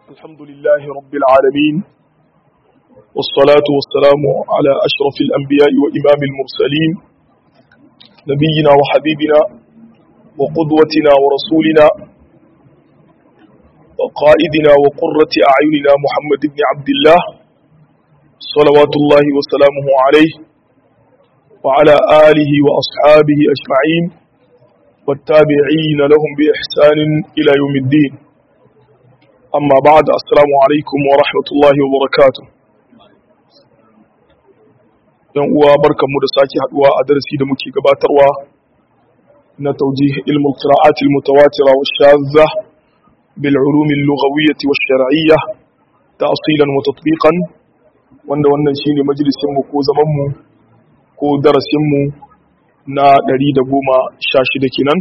الحمد لله رب العالمين والصلاة والسلام على أشرف الأنبياء وإمام المرسلين نبينا وحبيبنا وقدوتنا ورسولنا وقائدنا وقرة أعيننا محمد بن عبد الله صلوات الله وسلامه عليه وعلى آله وأصحابه أجمعين والتابعين لهم بإحسان إلى يوم الدين أما بعد السلام عليكم ورحمة الله وبركاته yan uwa barkanmu da sake haduwa a darasi da muke gabatarwa na taujih ilmul qira'at al mutawatira wa shadha bil ulum al lughawiyyah wa shar'iyyah ta'silan wa tatbiqan wanda wannan shine majalisin mu ko zaman mu ko darasin mu na 116 kenan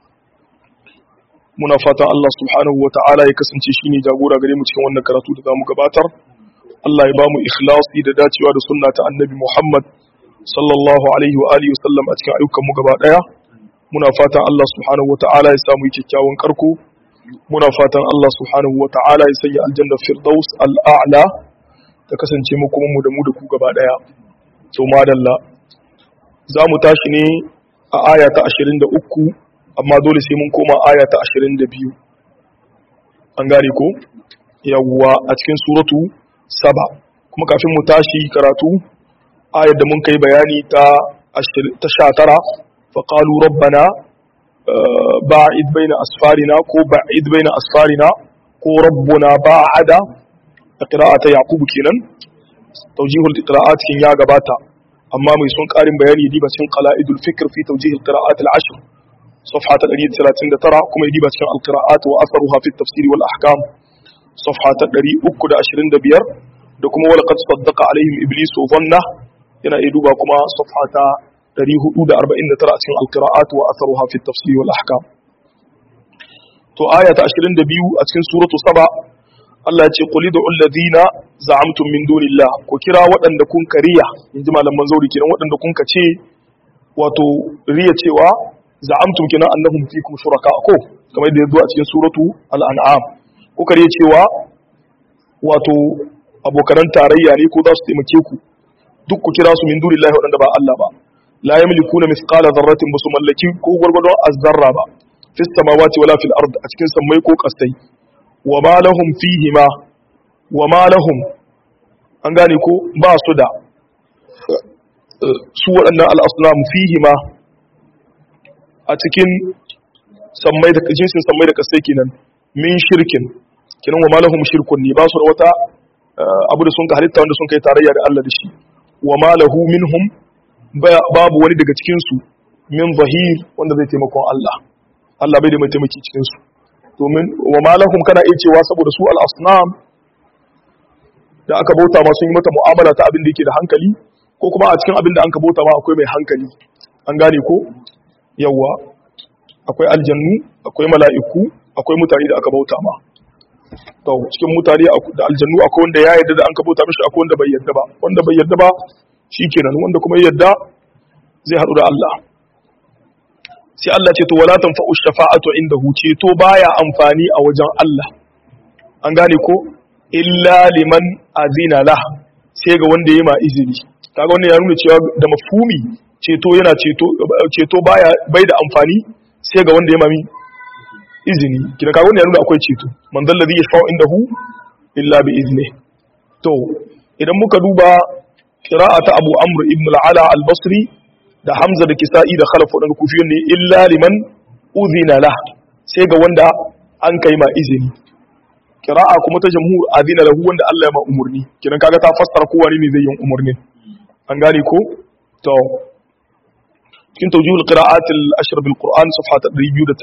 muna fatan Allah subhanahu wa ta'ala ya kasance shine jagora gare mu cikin wannan karatu da zamu gabatar Allah ya bamu ikhlasi da dacewa da sunna ta Annabi Muhammad sallallahu alaihi wa alihi wasallam a cikin ayyukan mu gaba daya muna fatan Allah subhanahu wa ta'ala ya samu kyakkyawan karko muna fatan Allah subhanahu wa ta'ala ya sanya aljanna firdaus al'a'la ta kasance mu kuma mu da mu da ku gaba daya to madalla za mu tashi ne a aya ta 23 amma dole sai mun koma aya ta 22 an gane ko yawwa a cikin suratu saba kuma kafin mu tashi karatu ayar da mun kai bayani ta ta 19 fa qalu rabbana ba'id baina asfarina ko ba'id baina asfarina ko rabbuna ba'ada qira'ata yaqub kenan tawjihul qira'at kin ya gabata amma mai sun karin bayani diba cikin qala'idul fikr fi tawjihil qira'at al-ashr صفحة 139 كما يجيب cikin القراءات وأثرها في التفسير والأحكام صفحة 325 da kuma wala qad saddaqa alaihim iblis dhanna yana iya duba kuma safhata 449 a cikin alqira'at wa atharuha fi at-tafsir wal ahkam to aya ta 22 a cikin suratu saba Allah ya ce qul ud'u alladhina za'amtum min dunillah ko kira waɗanda kun kariya inji malaman zauri kenan waɗanda kun ka ce wato riya cewa za'amtum kina annahum fikum shuraka ko kamar yadda yazo a cikin suratu al-an'am ko kare cewa wato abokan tarayya ne ko za su taimake ku duk ku kira su min dunillahi wadanda ba Allah ba la yamlikuna mithqala dharratin basu mallaki ko gurgurdon azzarra ba fis samawati wala fil ard a cikin sammai ko kasai wa ma lahum fihi ma wa ma lahum an gane ko ba su da su waɗannan al-asnam fihi ma a cikin sammai da jinsin sammai da kasai kenan min shirkin kenan wa malahum shirkun ne ba su da wata abu da sun ka halitta wanda sun kai tarayya da Allah da shi wa malahu minhum babu wani daga cikin su min zahir wanda zai taimakon Allah Allah bai da mai taimaki cikin su domin wa malahum kana iya cewa saboda su al-asnam da aka bauta ma sun yi mata mu'amala ta abin da yake da hankali ko kuma a cikin abin da an ka bauta ma akwai mai hankali an gane ko yawa akwai aljannu akwai mala'iku akwai mutane da aka bauta ma to cikin mutane da aljannu akwai wanda ya yarda da an ka bauta mishi akwai wanda bai yarda ba wanda bai yarda ba shikenan wanda kuma ya yarda zai haɗu da Allah sai Allah ce to wala tanfa'u shafa'atu indahu ce to baya amfani a wajen Allah an gane ko illa liman azina la sai ga wanda ya ma izini kaga wannan ya nuna cewa da mafhumi ceto yana ceto ceto baya bai da amfani sai ga wanda ya mami izini kina kaga wanda ya nuna akwai ceto man dal ladhi yashfa'u indahu illa bi izni to idan muka duba qira'ata Abu Amr ibn al-Ala al-Basri da Hamza da Kisa'i da Khalaf wadanda kufiyun ne illa liman udhina la sai ga wanda an kai ma izini qira'a kuma ta jamhur adina lahu wanda Allah ya ma umurni kinan kaga ta fassara kowa ne zai yin umurnin an gane ko to cikin taujihul qira'at al-ashr bil qur'an safha ta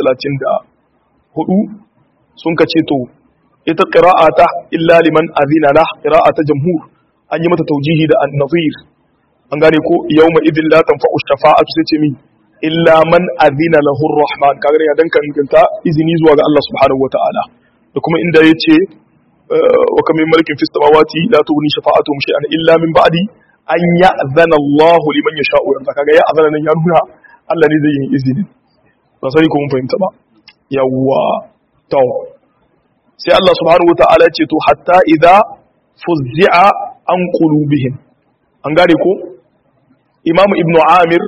234 sun kace to ita qira'ata illa liman azina lah qira'ata jamhur an yi mata taujihi da an-nazir an gane ko yawma idin la tanfa'u shafa'atu sai ce mi illa man azina lahu ar-rahman kaga ya dan kanta izini zuwa ga Allah subhanahu wata'ala da kuma inda yace wa kam min malikin fis samawati la tughni shafa'atuhum shay'an illa min ba'di an ya zana Allah liman ya sha'u yanzu kaga ya azana nan ya nuna Allah ne zai yi izini ba sai ko mun fahimta ba yawwa to sai Allah subhanahu wataala ya ce to hatta idza fuzzi'a an qulubihim an gane ko Imam Ibn Amir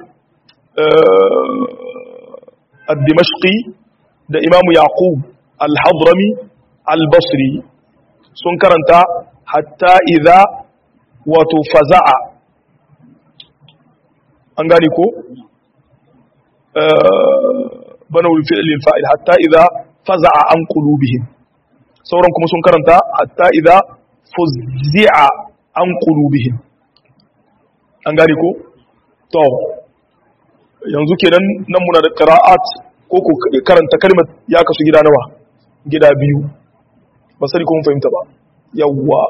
ad-Dimashqi da Imam Yaqub al-Hadrami al-Basri sun karanta hatta idza wato faza'a an gane ko bana fi'lil fa'il hatta idza faza'a an qulubihim sauran kuma sun karanta hatta idza fuzzi'a an qulubihim an gane ko to yanzu kenan nan muna da qira'at ko ko karanta kalmar ya kasu gida nawa gida biyu ba sai kun fahimta ba yawwa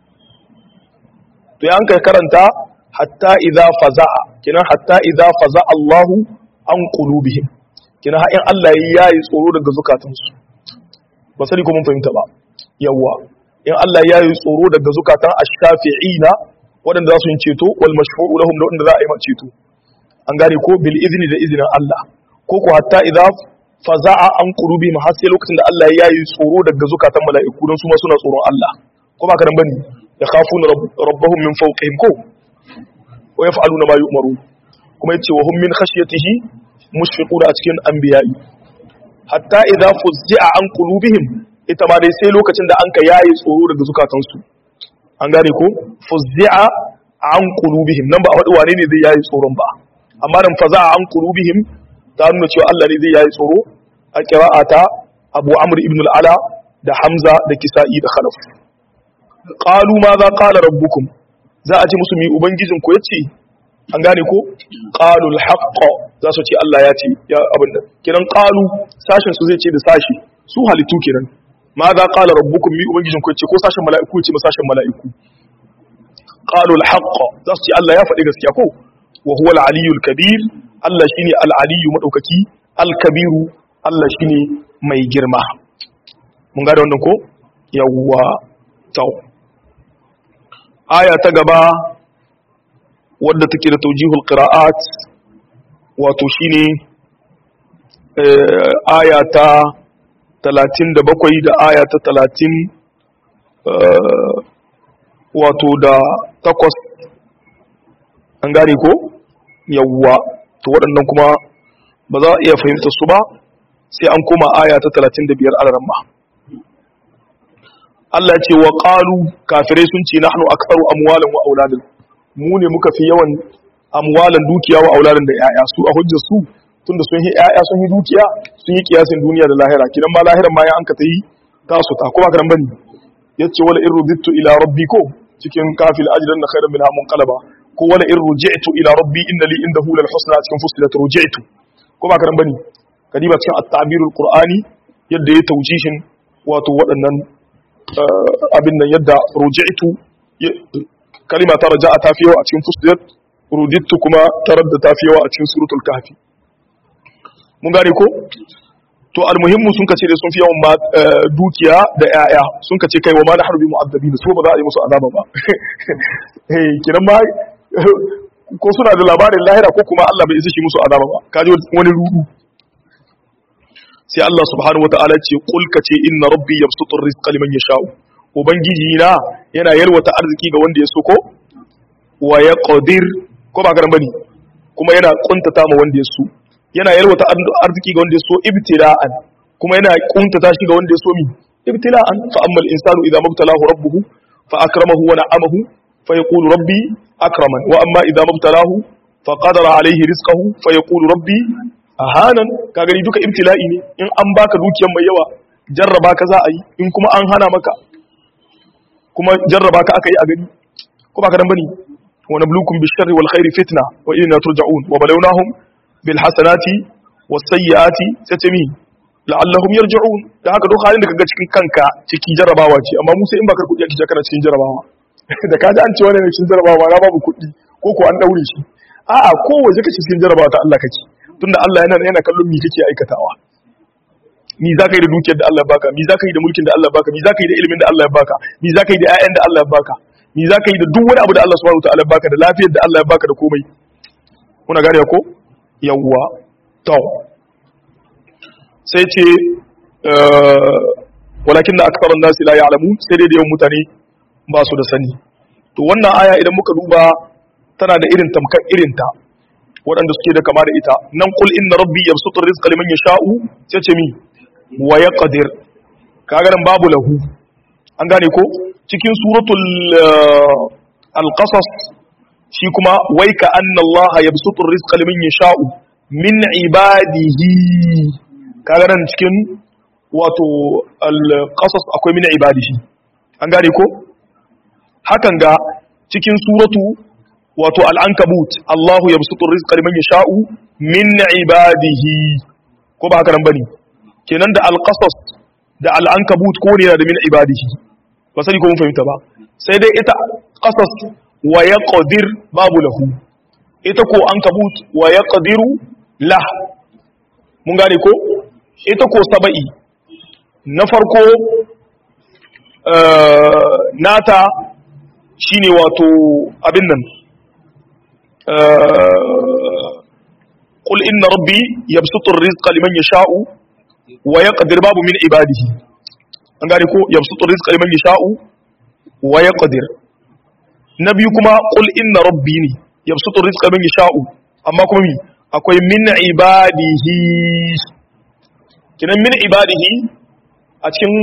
to yan kai karanta hatta idza faza'a kenan hatta idza faza'a Allahu an qulubihim kenan har in Allah ya yi tsoro daga zukatansu ba sai ko mun fahimta ba yawwa in Allah ya yi tsoro daga zukatan ash-shafi'ina waɗanda za su yi ceto wal mashfu'u lahum da wanda za a yi ceto an gane ko bil izni da izinin Allah ko ko hatta idza faza'a an qulubihim har sai lokacin da Allah ya yi tsoro daga zukatan mala'iku don su ma suna tsoron Allah ko ba karan bane ya khafuna rabbahum min fawqihim ko wa yaf'aluna ma yu'marun kuma yace wa hum min khashyatihi mushfiquna a cikin anbiya'i hatta idza fuzzi'a an qulubihim ita ma dai sai lokacin da an ka yayi tsoro daga zukatansu an gane ko fuzzi'a an qulubihim nan ba a wadi wane ne zai yayi tsoron ba amma nan faza'a an qulubihim ta nuna cewa Allah ne zai yayi tsoro a qira'ata Abu Amr ibn al-Ala da Hamza da Kisa'i da Khalaf qalu ma za qala rabbukum za a ce musu mi ubangijin ku yace an gane ko qalu al-haqq za su ce Allah ya ce ya abin nan kiran qalu sashin su zai ce da sashi su halittu kiran ma za qala rabbukum mi ubangijin ku yace ko sashin mala'iku yace sashin mala'iku qalu al-haqq za su ce Allah ya faɗi gaskiya ko wa huwa al-aliyyul kabir Allah shine al-aliyyu madaukaki al-kabiru Allah shine mai girma mun ga da wannan ko yawwa tau aya ta gaba wadda take da taujihul qira'at wato shine aya ta 37 da aya ta 30 wato da takwas an gane ko yawwa to waɗannan kuma ba za a iya fahimta su ba sai an koma aya ta 35 alaramma Allah ce wa qalu kafirai sun ce nahnu aktharu amwalan wa auladan mu ne muka fi yawan amwalan dukiya wa auladan da yaya su a hujjar su tunda sun yi yaya sun yi dukiya sun yi kiyasin duniya da lahira kidan ma lahiran ma ya an ka tayi tasu ta kuma karan bane yace wala in rudittu ila rabbi ko cikin kafil ajran na khairan min hamun qalaba ko wala in ruji'tu ila rabbi inna li indahu lal husna cikin fusilat ruji'tu ko ba karan bane kadiba cikin at-ta'birul qur'ani yadda ya tawjishin wato waɗannan abin nan yadda ruji'tu kalima ta raja'a ta fi yawa a cikin fusilat rudittu kuma tarar da ta fi yawa a cikin suratul kahfi mun gane ko to almuhimmu sun kace da sun fi yawan dukiya da yaya sun kace kai wa ma da harbi mu'azzabin su ba za a yi musu azaba ba eh kiran ma ko suna da labarin lahira ko kuma Allah bai isa shi musu azaba ba kaji wani rudu sai Allah subhanahu wataala ce kul kace inna rabbi yabsutu rizqa liman yasha'u ubangiji na yana yalwata arziki ga wanda ya so ko wa yaqdir ko ba garan bane kuma yana kuntata ma wanda ya so yana yalwata arziki ga wanda ya so ibtila'an kuma yana kuntata shi ga wanda ya so mi ibtila'an fa ammal insanu idza mabtalahu rabbuhu fa akramahu wa na'amahu fa yaqulu rabbi akraman wa amma idza mabtalahu fa qadara alayhi rizqahu fa yaqulu rabbi ahanan ka gani duka ibtila'i ne in an baka dukiyar mai yawa jarraba ka za a yi in kuma an hana maka kuma jarraba ka aka yi a gani ko ba ka dan bane wa nablukum bisharri wal khairi fitna wa ilayna turja'un wa balawnahum bil hasanati was sayyiati satami la'allahum yarji'un da haka duk halin da kaga cikin kanka ciki jarrabawa ce amma mu sai in baka kudi ake kana cikin jarrabawa da kaji an ce wannan cikin jarrabawa na babu kudi ko ko an daure shi a'a ko waje kace cikin jarrabawa ta Allah kake tunda Allah yana yana kallon mi kake aikatawa mi za ka yi da dukiyar da Allah baka mi za ka yi da mulkin da Allah baka mi za ka yi da ilimin da Allah ya baka mi za ka yi da ƴaƴan da Allah ya baka mi za ka yi da duk wani abu da Allah subhanahu wataala ya baka da lafiyar da Allah ya baka da komai kuna gane ko yawwa to sai ce walakin da aktharun nasi la ya'lamun sai dai da yawan mutane ba su da sani to wannan aya idan muka duba tana da irin tamkar irinta waɗanda suke da kama da ita nan kul inna rabbi yabsutu rizqa liman yasha'u sai ce mi wa yaqdir kaga nan babu lahu an gane ko cikin suratul al-qasas shi kuma wai ka anna allaha yabsutu rizqa liman yasha'u min ibadihi kaga nan cikin wato al-qasas akwai min ibadihi an gane ko hakan ga cikin suratu wato al-ankabut Allahu yabsutu rizqa liman yasha'u min ibadihi ko ba haka nan bane kenan da al-qasas da al-ankabut ko ne da min ibadihi ba sani ko mun fahimta ba sai dai ita qasas wa yaqdir babu lahu ita ko ankabut wa yaqdiru lah mun gane ko ita ko saba'i na farko nata shine wato abin nan qul inna rabbi yabsutu ar-rizqa liman yasha'u wa yaqdir babu min ibadihi an gane ko yabsutu ar-rizqa liman yasha'u wa yaqdir nabi kuma qul inna rabbi ne yabsutu ar-rizqa liman yasha'u amma kuma mi akwai min ibadihi kinan min ibadihi a cikin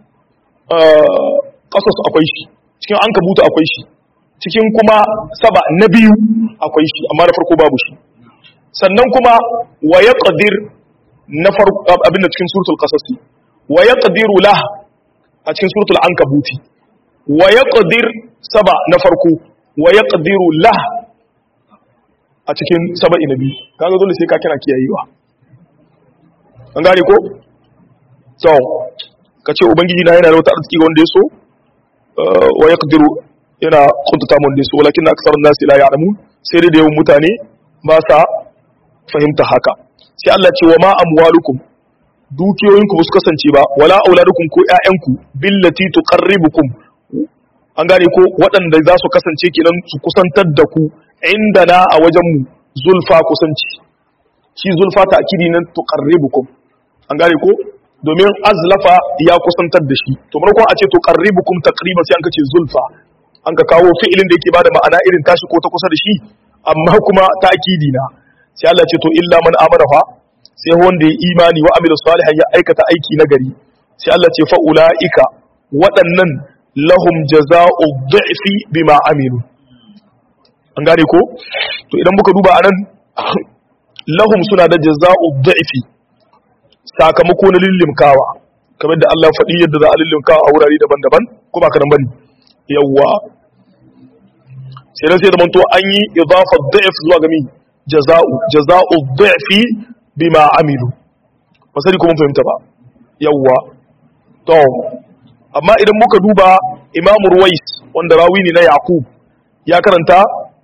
ƙasas akwai shi cikin an kabuta akwai shi cikin kuma saba na biyu akwai shi amma na farko babu shi sannan kuma wa ya ƙadir na farko abin da cikin suratul ƙasasi wa ya ƙadiru lah a cikin suratul an kabuti wa ya ƙadir saba na farko wa ya ƙadiru lah a cikin saba na biyu kaga dole sai ka kira kiyayewa an gane ko so ka ce ubangiji na yana da wata arziki ga wanda ya so wa ya kadiru yana kuntata mu wanda ya so walakin na aksarun nasi la ya'lamu sai dai da yawan mutane ba sa fahimta haka sai Allah ce wa ma amwalukum dukiyoyinku ba su kasance ba wala auladukum ko ƴaƴanku billati tuqarribukum an gane ko waɗanda za su kasance kenan su kusantar da ku inda na a wajen mu zulfa kusanci shi zulfa ta akidi nan tuqarribukum an gane ko domin azlafa ya kusantar da shi to markon a ce to qarribukum taqriba sai an kace zulfa an ka kawo fi'ilin da yake bada ma'ana irin tashi ko ta kusa da shi amma kuma ta'kidi na sai Allah ce to illa man amana fa sai wanda ya imani wa amila salihan ya aikata aiki na gari sai Allah ce fa ulaika waɗannan lahum jazaa'u dhi'fi bima amilu an gane ko to idan muka duba anan lahum suna da jazaa'u dhi'fi sakamako na lillimkawa kamar da Allah faɗi yadda za a lillimkawa a wurare daban-daban ko ba karan bane yawwa sai dan sai da manto an yi idafa dha'f zuwa ga mi jaza'u jaza'u dha'fi bima amilu ba sai ko mun fahimta ba yawwa to amma idan muka duba Imam Ruwais wanda rawi ne na Yaqub ya karanta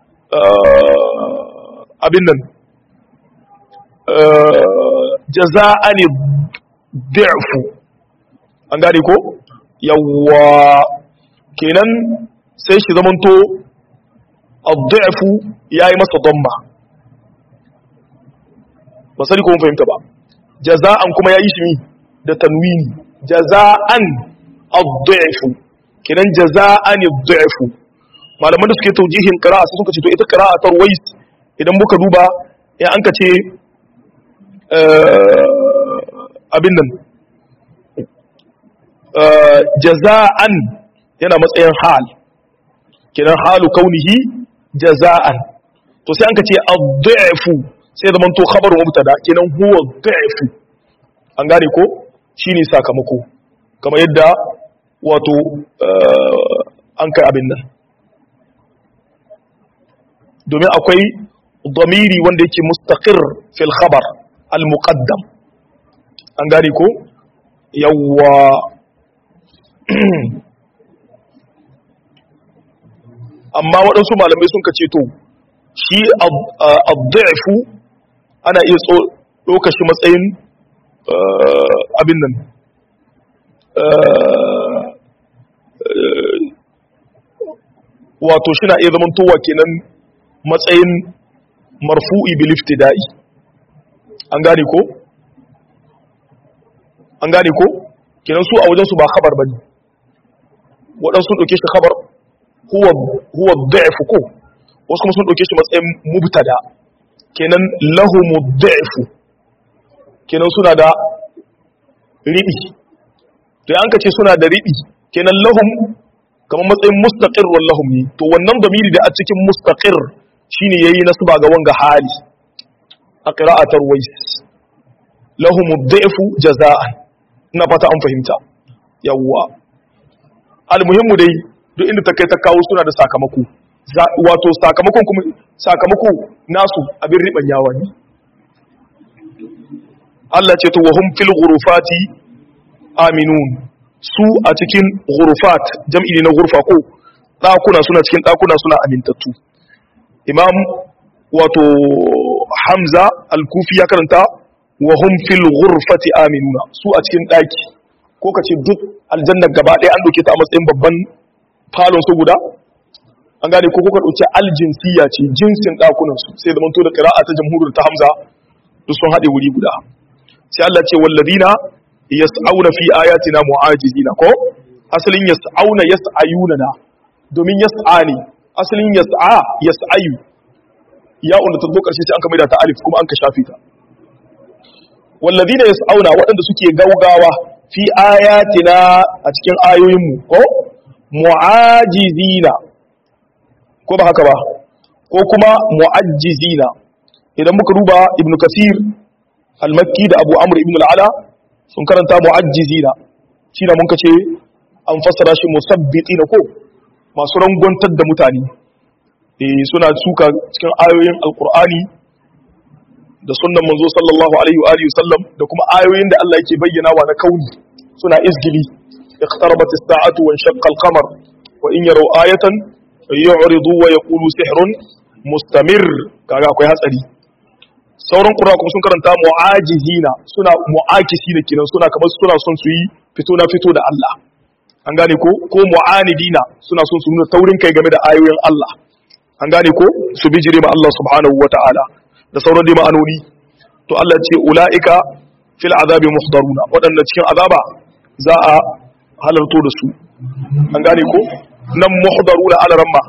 abin nan jaza'ani di'fu an gane ko yawwa kenan sai shi zamanto ad-di'fu yayi masa damma ba sani ko mun fahimta ba jaza'an kuma yayi shi da tanwini jaza'an ad-di'fu kenan jaza'ani ad-di'fu malaman da suke taujihin qira'a sai suka ce to ita qira'a ta ruwais idan muka duba ya an ka ce abin nan jaza'an yana matsayin hal kinan halu kaunihi jaza'an to sai an ka ce ad-da'fu sai zaman to khabaru mubtada kinan huwa ad-da'fu an gane ko shine sakamako kamar yadda wato an kai abin nan domin akwai ضميري wanda yake mustaqir fil khabar al muqaddam an gane ko yawwa amma waɗansu malamai sun kace to shi ad-da'fu ana iya ɗauka shi matsayin abin nan wato shi na iya zamantowa kenan matsayin marfu'i bil iftida'i an gane ko an gane ko kenan su a wajen su ba khabar bane waɗansu sun ɗauke shi khabar huwa huwa da'if ko wasu kuma sun ɗauke shi matsayin mubtada kenan lahumu da'if kenan suna da ribi to an ka ce suna da ribi kenan lahum kamar matsayin mustaqir wal lahum ne to wannan damiri da a cikin mustaqir shine yayi nasba ga wanga hali a qira'atar wais lahum ad-da'fu jaza'an ina fata an fahimta yawwa almuhimmu dai duk inda ta kai ta kawo suna da sakamako wato sakamakon kuma sakamako nasu abin riban yawa ne Allah ce to wahum fil ghurufati aminun su a cikin ghurufat jam'i ne na ghurfa ko dakuna suna cikin dakuna suna amintattu imam wato hamza al-kufi ya karanta wahum fil ghurfati aminuna su a cikin daki ko kace duk aljanna gaba ɗaya an dauke ta a matsayin babban falon su guda an gane ko kuka dauki aljinsiya ce jinsin dakunan su sai da manto da qira'a ta jamhuriyar ta hamza duk sun haɗe wuri guda sai Allah ce walladina yas'auna fi ayatina mu'ajizina ko asalin yas'auna yas'ayuna na domin yas'a ne asalin yas'a yas'ayu ya unda ta zo karshe sai an ka maida ta alif kuma an ka shafe ta walladina yas'auna waɗanda suke gaugawa fi ayatina a cikin ayoyin mu ko mu'ajizina ko ba haka ba ko kuma mu'ajjizina idan muka duba ibnu kasir al-makki da abu amr ibn al-ala sun karanta mu'ajjizina shi da mun kace an fassara shi musabbitina ko masu rangwantar da mutane eh suna suka cikin ayoyin alqur'ani da sunnan manzo sallallahu alaihi wa alihi sallam da kuma ayoyin da Allah yake bayyana wa na kauni suna izgili iqtarabat as-sa'atu wa shaqqa al-qamar wa in yaraw ayatan yu'ridu wa yaqulu sihrun mustamir kaga akwai hatsari sauran ƙura kuma sun karanta mu'ajizina suna mu'akisi da kenan suna kamar suna son su yi fito na fito da Allah an gane ko ko mu'anidina suna son su nuna taurin kai game da ayoyin Allah an gane ko su bijire ma Allah subhanahu wata'ala da sauran dai ma'anoni to Allah ce ula'ika fil azabi muhdaruna waɗanda cikin azaba za a halarto da su an gane ko nan muhdaruna ala ramma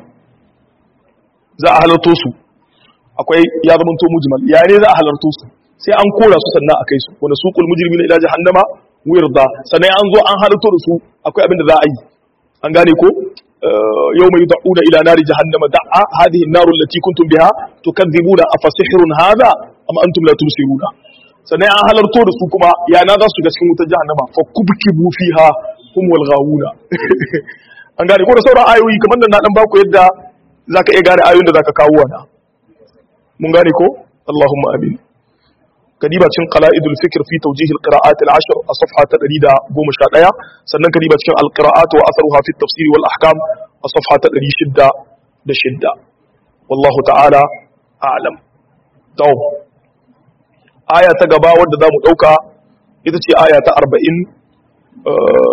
za a halarto su akwai ya zama to mujmal ya ne za a halarto su sai an kora su sannan a kai su wanda suqul mujrimina ila jahannama wirda sannan an zo an halarto da su akwai abin da za a yi an gane ko yawma yud'una ila nari jahannama da'a hadhihi an-naru allati kuntum biha tukadzibuna afasihrun hadha am antum la tubsiruna sannan an halarto da su kuma ya na za su ga cikin wutar jahannama fa kubkibu fiha hum wal ghawuna an gane ko da sauran ayoyi kamar da na dan baku yadda zaka iya gane ayoyin da zaka kawo wana mun gane ko Allahumma amin kadiba cikin qala'idul fikr fi tawjih al-qira'at al-ashr a safha ta 111 sannan kadiba cikin al-qira'at wa atharuha fi at-tafsir wal ahkam a safha ta 606 wallahu ta'ala a'lam to aya ta gaba wadda zamu dauka ita ce aya ta 40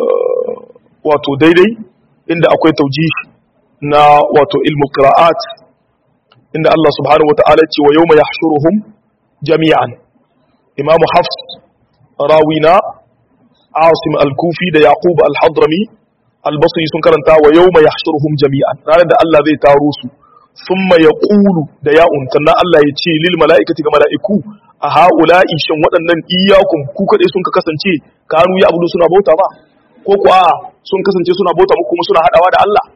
wato daidai inda akwai tawjih na wato ilmu qira'at inda Allah subhanahu wata'ala ce wa yawma yahshuruhum jami'an imamu hafs rawina asim al-kufi da yaqub al-hadrami al-basri sun karanta wa yawma yahshuruhum jami'an ranar da Allah zai taro su thumma yaqulu da ya'un sannan Allah ya ce lil mala'ikati ga mala'iku a ha'ula'i shin waɗannan iyyakum ku kade sun ka kasance kanu ya abudu suna bauta ba ko ku a sun kasance suna bauta muku kuma suna hadawa da Allah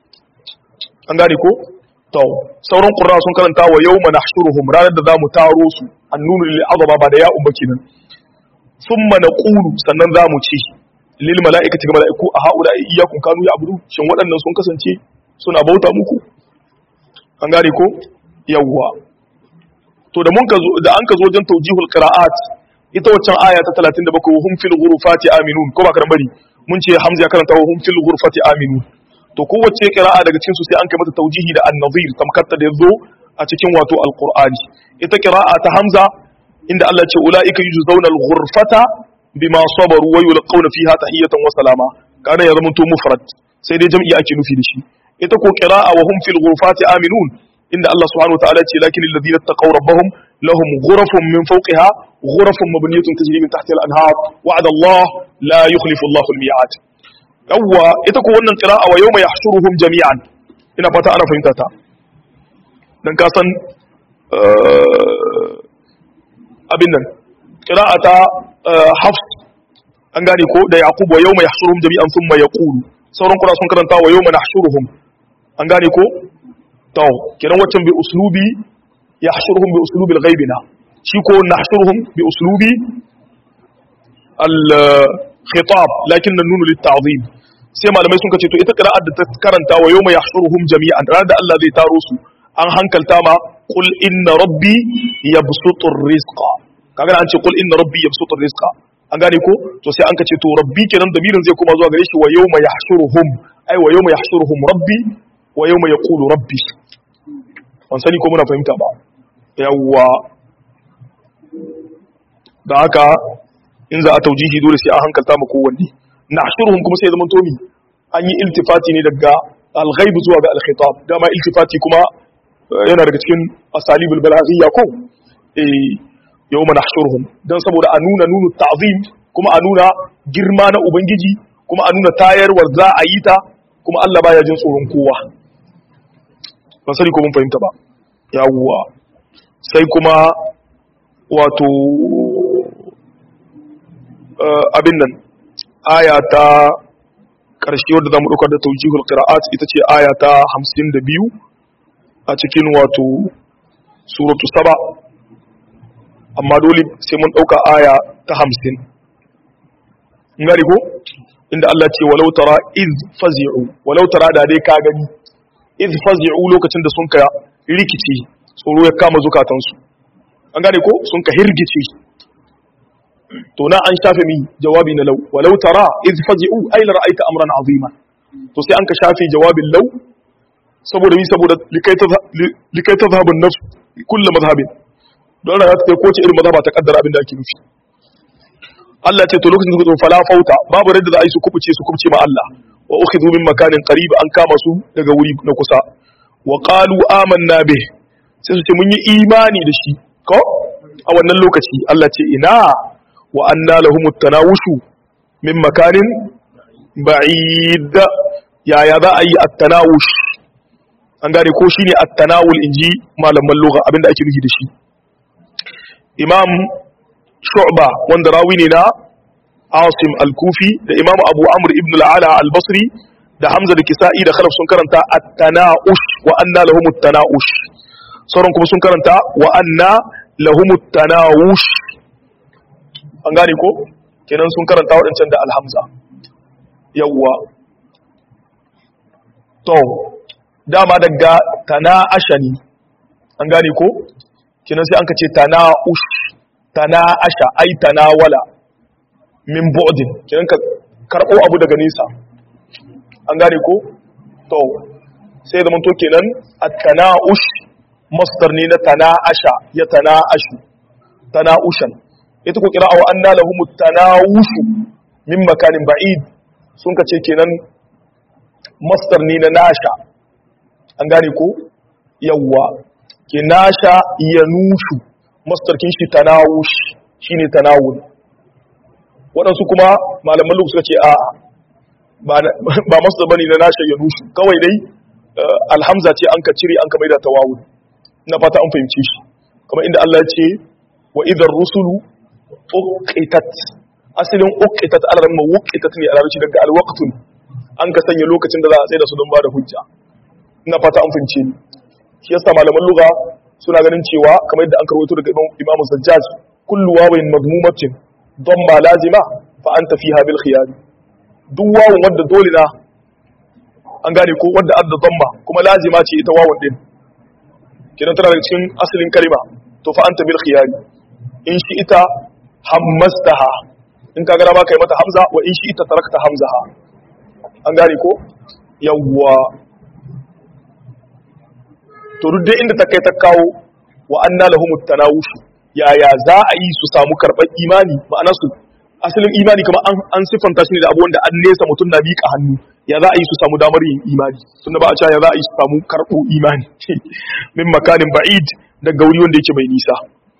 an gane ko to sauran qurra sun karanta wa yawma nahshuruhum ranar da zamu taro su annunu lil azaba ba da ya'un ba kenan thumma naqulu sannan zamu ce lil mala'ikati ga mala'iku a haula iyyakum kanu ya'budu shin waɗannan sun kasance suna bauta muku an gane ko yawwa to da mun ka zo da an ka zo wajen tawjihul qira'at ita waccan aya ta 37 wa hum fil ghurufati aminun ko ba karan bari mun ce hamza ya karanta wa hum fil ghurfati aminun to kowace qira'a daga cikin su sai an kai mata tawjihi da an-nazir tamkatta da yazo a cikin wato alqur'ani ita qira'a ta hamza inda Allah ce ulaika yujzauna al-ghurfata bima sabaru wa yulqawna fiha tahiyatan wa salama kana ya zama to mufrad sai dai jam'i ake nufi da shi ita ko qira'a wa hum fil ghurfati aminun inda Allah subhanahu wa ta'ala ce lakin alladhina taqaw rabbahum lahum ghurafun min fawqiha ghurafun mabniyatun tajri min tahtiha al-anhar wa'ada Allah la yukhlifu Allahu al-mi'ad yawwa ita ko wannan qira'a wa yawma yahshuruhum jami'an ina fata ana fahimta ta dan ka san abin nan qira'ata hafs an gane ko da yaqub wa yawma yahshuruhum jami'an thumma yaqulu sauran kura sun karanta wa yawma nahshuruhum an gane ko to kiran waccan bi uslubi yahshuruhum bi uslubi al-ghaibina shi ko nahshuruhum bi uslubi al-khitab lakin an-nun lit-ta'zim sai malamai sun kace to ita qira'ar da ta karanta wa yawma yahshuruhum jami'an ranar da Allah zai taro su an hankalta ma qul inna rabbi yabsutur rizqa kaga an ce qul inna rabbi yabsutur rizqa an gane ko to sai an kace to rabbi kenan damirin zai kuma zuwa gare shi wa yawma yahshuruhum ai wa yawma yahshuruhum rabbi wa yawma yaqulu rabbi ban sani ko muna fahimta ba yawwa da haka in za a taujihi dole sai an hankalta ma kowanne nahshuruhum kuma sai zaman tomi an yi iltifati ne daga al-ghaib zuwa ga al-khitab dama iltifati kuma yana daga cikin asalibul balaghiyya ko eh yawma nahshuruhum dan saboda a nuna nunu ta'zim kuma a nuna girma na ubangiji kuma a nuna tayarwar za a yi ta kuma Allah baya jin tsoron kowa ban sani ko mun fahimta ba yawwa sai kuma wato abin nan aya ta ƙarshe wadda za mu ɗaukar da taujihul qira'at ita ce aya ta 52 a cikin wato suratu saba amma dole sai mun ɗauka aya ta 50 ngari ko inda Allah ce walau tara iz fazi'u walau tara da dai ka gani iz fazi'u lokacin da sun ka rikice tsoro ya kama zukatansu an gane ko sun ka hirgice to na an shafe mi jawabi na law walau tara iz fazi'u ay la ra'aita amran azima to sai an ka shafe jawabin law saboda mi saboda likai ta likai ta zahabun nafs kullu madhhabin don rayuwa ta ko ce irin madhhaba ta kaddara abin da ake nufi Allah ce to lokacin da suka fala fauta babu radda za a yi su kubuce su kubuce ma Allah wa ukhidhu min makanin qarib an kama su daga wuri na kusa wa qalu amanna bih sai su ce mun yi imani da shi ko a wannan lokaci Allah ce ina wa anna lahumut tanawushu min makanin ba'id yaya za a yi at-tanawush an gane ko shine at-tanawul inji malaman lugha abinda ake nufi da shi imam shu'ba wanda rawi ne na asim al-kufi da imam abu amr ibn al-ala al-basri da hamza da kisa'i da khalaf sun karanta at-tanaush wa anna lahum at-tanaush sauran kuma sun karanta wa anna lahum at-tanawush an gane ko kenan sun karanta wadancan da al-hamza yawwa to dama daga tana'asha ne an gane ko kenan sai an ka ce tana'ush tana'asha ai tanawala min bu'din kenan ka karbo abu daga nesa an gane ko to sai zaman to kenan at-tana'ush masdar ne na tana'asha ya tana'ashu tana'ushan ita ko kira wa anna lahum at-tanawushu min makanin ba'id sun ka ce kenan masdar ne na nasha an gane ko yawwa ke nasha ya nushu mastarkin shi tanawush shine tanawul waɗansu kuma malaman lugu suka ce a ba masdar bane na nasha ya nushu kawai dai alhamza ce an ka cire an ka maida tawawul ina fata an fahimce shi kamar inda Allah ya ce wa idar rusulu uqitat asalin uqitat alaran ma wuqitat ne a larabci daga alwaqtun an ka sanya lokacin da za a tsaye da su don ba da hujja ina fata an fahimce ni shi yasa malaman lugha suna ganin cewa kamar yadda an karwato daga Imam Zajjaj kullu wawin madmumatin damma lazima fa anta fiha bil khiyar duk wawun wanda dole na an gane ko wanda adda damma kuma lazima ce ita wawun din kidan tana daga cikin asalin kalima to fa anta bil khiyar in shi ita hammastaha in ka gara ma kai mata hamza wa in shi ita tarakta hamzaha an gane ko yawwa to duk dai inda ta kai ta kawo wa anna lahumut tanawush yaya za a yi su samu karɓar imani ma'ana su asalin imani kamar an an sifanta shi ne da abu wanda an nesa mutum na miƙa hannu ya za a yi su samu damar yin imani tunda ba a cewa ya za a yi su samu karɓo imani min makanin ba'id daga wuri wanda yake mai nisa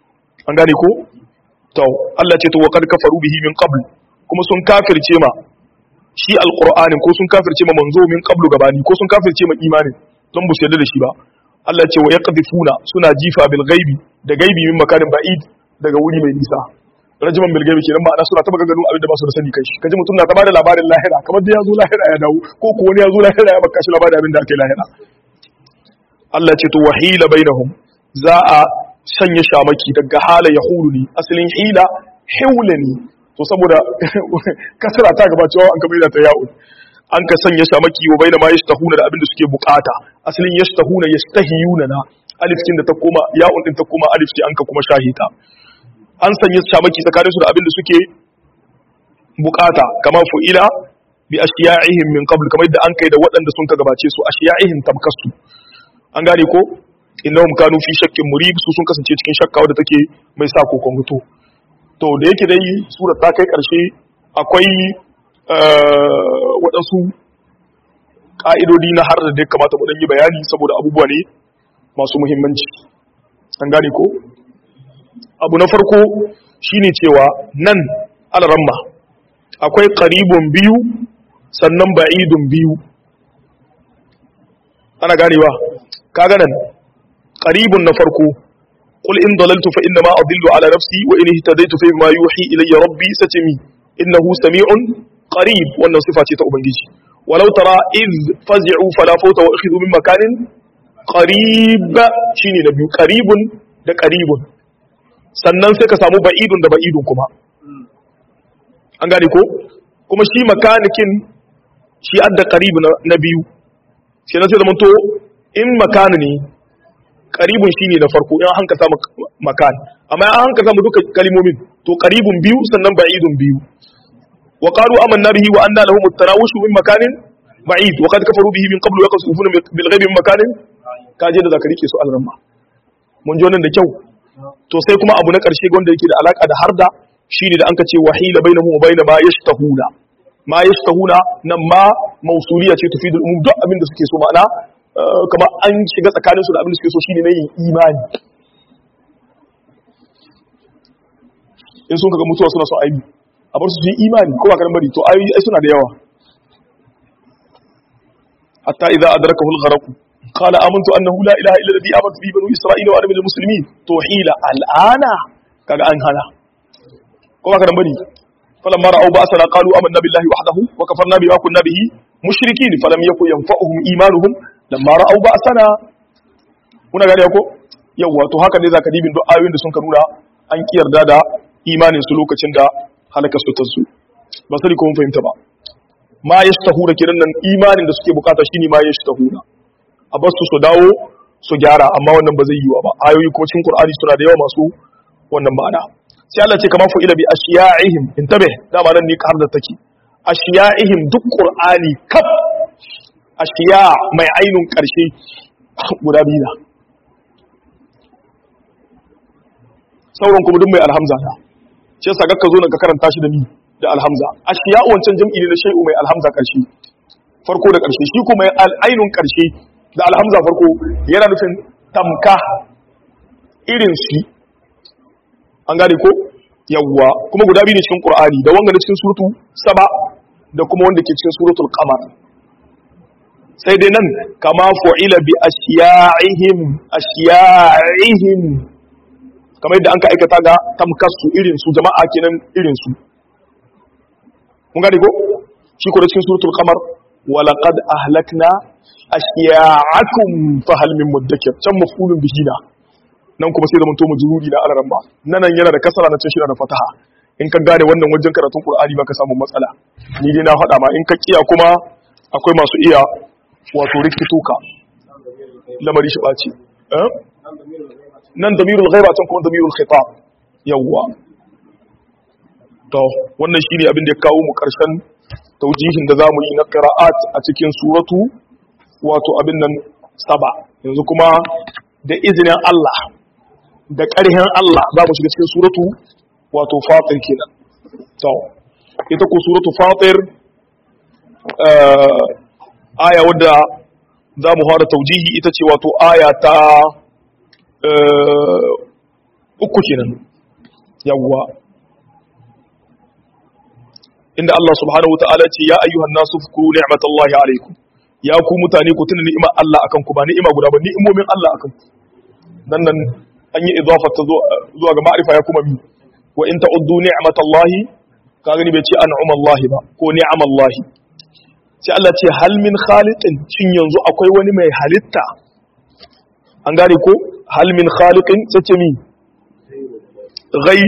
an gane ko to Allah ce to wa kad kafaru bihi min qabl kuma sun kafirce ma shi alqur'anin ko sun kafirce ma manzo min qablu gabani ko sun kafirce ma imanin don bu su yarda da shi ba Allah ce wa yaqdifuna suna jifa bil ghaibi da gaibi min makarin ba'id daga wuri mai nisa rajiman bil ghaibi kenan ma'ana suna taba ganin abin da ba su da sani kai shi kaji mutum na ta bada labarin lahira kamar da ya zo lahira ya dawo ko ko wani ya zo lahira ya baka shi labarin abin da aka yi lahira Allah ce to wahila bainahum za a sanya shamaki daga hala ya hulu ne asalin hila hewle ne to saboda kasara ta gaba cewa an kamar ta ya'un an ka sanya shamaki wa baina ma yashtahuna da abin da suke bukata asalin yashtahuna yastahiyuna na alif kin da ta koma ya'un din ta koma alif ce an ka kuma shahita an sanya shamaki tsakanin su da abin da suke bukata kamar fu'ila bi ashiya'ihim min qabl kamar yadda an kai da waɗanda sun ka gabace su ashiya'ihim tamkasu an gane ko innahum kanu fi shakkin murib su sun kasance cikin shakka wadda take mai sa kokon mutu to da yake dai surar ta kai karshe akwai waɗansu ƙa'idodi na har da dai kamata mu yi bayani saboda abubuwa ne masu muhimmanci an gane ko abu na farko shine cewa nan alaramma akwai qaribun biyu sannan ba'idun biyu ana ganewa kaga nan qaribun na farko qul in dalaltu fa inna ma adillu ala nafsi wa in ihtadaytu fa ma yuhi ilayya rabbi satimi innahu sami'un qarib wannan sifa ce ta ubangiji walau tara iz fazi'u fala fawta wa akhidhu min makanin qarib shine na biyu qaribun da qaribun sannan sai ka samu ba'idun da ba'idun kuma an gane ko kuma shi makanikin shi adda qarib na biyu sai na sai da to in makani ne karibun shine na farko in hanka samu makan amma an hanka samu duka kalimomin to karibun biyu sannan ba'idun biyu wa qalu amanna bihi wa anna lahum at-tarawush min makanin ba'id wa qad kafaru bihi min qablu yaqsufuna bil ghaibi min makanin kaje da zakari ke su alramma mun ji wannan da kyau to sai kuma abu na karshe wanda yake da alaka da harda shine da anka ce wahila bainahum wa bain ma yashtahuna ma yashtahuna nan ma mausuliya ce tufidul umum duk abin da suke so ma'ana kamar an shiga tsakaninsu da abin da suke so shine na yin imani in sun kaga mutuwa suna son aibi a bar su su yi imani ko ba karan bari to ayoyi ai suna da yawa hatta idza adrakahu al-gharq qala amantu annahu la ilaha illa alladhi amantu bihi banu isra'ila wa ana minal muslimin to hila al'ana kaga an hana ko ba karan bari falamma ra'aw ba'sana qalu amanna billahi wahdahu wa kafarna bima kunna bihi mushrikin falam yakun yanfa'uhum imanuhum lamma ra'au ba sana kuna gari ko yawa to haka ne zaka dibin duk ayoyin da sun ka nuna an kiyarda da imanin su lokacin da halaka su tasu ba sai ko mun fahimta ba ma yastahura kiran nan imanin da suke bukata shine ma yastahura a basu su dawo su gyara amma wannan ba zai yiwa ba ayoyi kuma cikin qur'ani suna da yawa masu wannan ma'ana sai Allah ce kamar fu'ila bi ashiya'ihim intabe dama nan ne ka har da take ashiya'ihim duk qur'ani kaf ashiya mai ainun ƙarshe guda biyu na sauran kuma duk mai alhamza na ce sa ka zo nan ka karanta shi da ni da alhamza ashiya wancan jam'i ne na shay'u mai alhamza ƙarshe farko da ƙarshe shi kuma ainun ƙarshe da alhamza farko yana nufin tamka irin shi an gane ko yawwa kuma guda biyu ne cikin qur'ani da wanga na cikin suratu saba da kuma wanda ke cikin suratul qamar sai dai nan kama fu'ila bi ashiya'ihim ashiya'ihim kamar yadda an ka aikata ga tamkasu irin su jama'a kenan irin su mun gane ko shi ko da cikin suratul qamar wa laqad ahlakna ashiya'akum fa hal min mudakkir can maf'ulun bihi na nan kuma sai da mun to mujruri na alaran ba nan yana da kasara na cin shi da fataha in ka gane wannan wajen karatun qur'ani baka samu matsala ni dai na faɗa ma in ka kiya kuma akwai masu iya wato rikito ka lamari shi ɓace nan damirul ghaiba can kuma damirul khitab yawwa to wannan shine abin da ya kawo mu karshen taujihin da zamu yi na qira'at a cikin suratu wato abin nan saba yanzu kuma da izinin Allah da ƙarhin Allah za mu shiga cikin suratu wato fatir kenan to ita ko suratu fatir aya wadda za mu fara taujihi ita ce wato aya ta uku kenan yawwa inda Allah subhanahu wa ta'ala ce ya ayyuhan nasu fukuru ni'matallahi alaikum ya ku mutane ku tuna ni'imar Allah akan ku ba ni'ima guda ba ni'imomin Allah akan ku dan nan an yi idafa ta zuwa ga ma'rifa ya kuma mi wa in ta'uddu ni'matallahi ka gani bai ce an'amallahi ba ko ni'amallahi sai Allah ce hal min khaliqin shin yanzu akwai wani mai halitta an gane ko hal min khaliqin sai ce mi ghai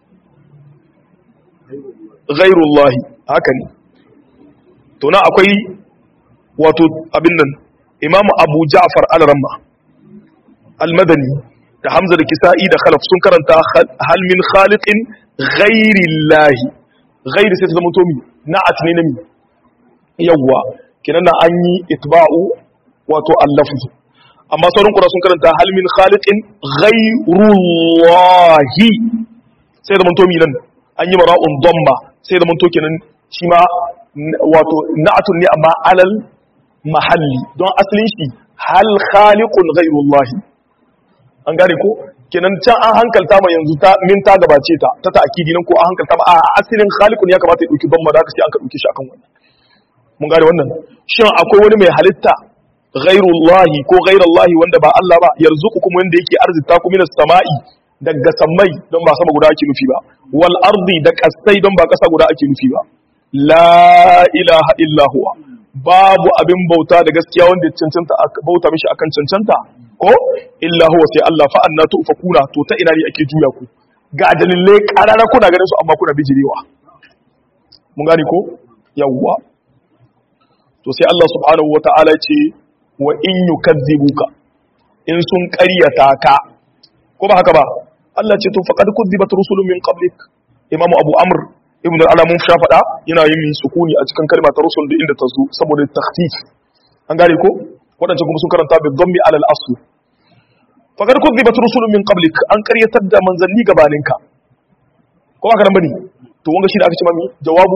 ghairullahi haka ne to na akwai wato abin nan imam abu ja'far al-ramma al-madani da hamza da kisa'i da khalaf sun karanta hal min khaliqin ghairillahi ghairi sai ta zama to mi na'at ne na mi yawwa kinan na an yi itba'u wato al-lafz amma sauran kura sun karanta hal min khaliqin ghairullahi sai zama to mi nan an yi mara'un dhamma sai zama to kenan shi ma wato na'atun ne amma alal mahalli don asalin shi hal khaliqun ghairullahi an gane ko kenan can an hankalta ma yanzu ta min ta gabace ta ta ta'kidi nan ko an hankalta ma a asalin khaliqun ya kamata ya dauki ban ma da sai an ka dauke shi akan wannan mun gane wannan shin akwai wani mai halitta ghairullahi ko ghairallahi wanda ba Allah ba yarzuqukum wanda yake arzita ku minas sama'i daga sammai don ba sama guda ake nufi ba wal ardi da kasai don ba kasa guda ake nufi ba la ilaha illa huwa babu abin bauta da gaskiya wanda ya cancanta bauta mishi akan cancanta ko illa huwa sai Allah fa anna tufakuna to ta ina ne ake juya ku ga dalilai karara kuna ganin su amma kuna bijirewa mun gane ko yawwa to sai Allah subhanahu wata'ala ce wa in yukadzibuka in sun ƙaryata ka ko ba haka ba Allah ce to faqad kudzibat rusulun min qablik imamu abu amr ibn al mun sha faɗa yana yin sukuni a cikin kalma ta rusul da inda ta zo saboda takhfif an gane ko wadancan kuma sun karanta bi dhammi ala al-asl faqad kudzibat rusulun min qablik an ƙaryatar da manzanni gabaninka ko ba karan bane to wanga shi da aka ce mami jawabu